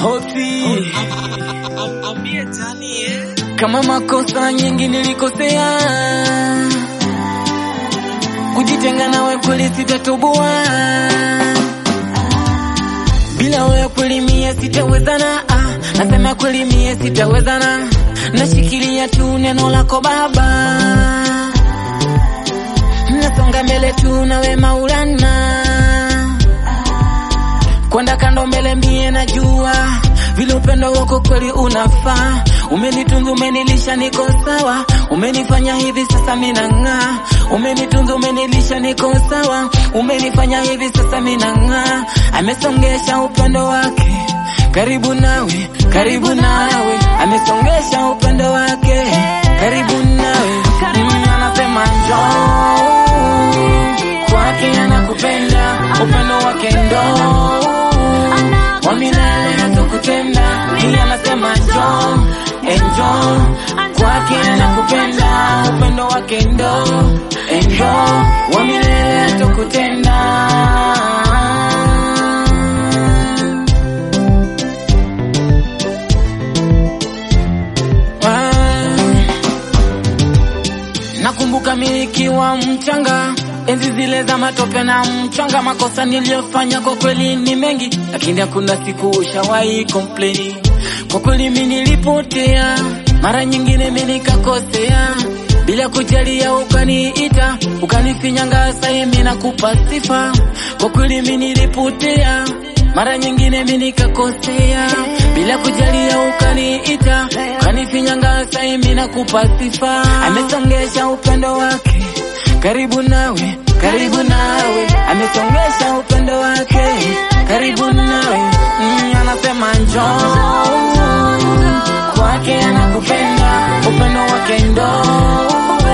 Hosi kama makosa nyingi nilikosea, kujitenga nawe kweli sitatoboa, bila wewe kweli mie sitawezana. Ah, nasema kweli mie sitawezana, nashikilia tu neno lako Baba, nasonga mbele tu nawe Maulana, kwenda kando mbele mie najua vile upendo wako kweli unafaa. Umenitunza, umenilisha, niko sawa. Umenifanya hivi sasa mina ng'aa. Umenitunza, umenilisha, niko sawa. Umenifanya hivi sasa mina ng'aa. Amesongesha upendo wake karibu nawe, karibu nawe. Amesongesha upendo wake karibu nawe. Mm, anasema njoo kwake, anakupenda upendo wake ndoo wa milele hatukutenda. Hii anasema njoo, enjo kwake anakupenda, upendo wake ndo enjo wa milele hatukutenda. Ah. Nakumbuka milikiwa mchanga enzi zile za matope na mchanga, makosa niliyofanya kwa kweli ni mengi, lakini hakuna siku ushawahi complain. Kwa kweli mimi nilipotea, mara nyingine mimi nikakosea, bila kujalia ukaniita, ukanifinyanga, sasa mimi nakupa sifa. Kwa kweli mimi nilipotea, mara nyingine mimi nikakosea, bila kujalia ukaniita, ukanifinyanga, sasa mimi nakupa sifa. Amesongesha upendo wake karibu nawe, karibu nawe, amesongesha upendo wake karibu nawe. Mm, anasema njoo kwake, anakupenda upendo wake ndo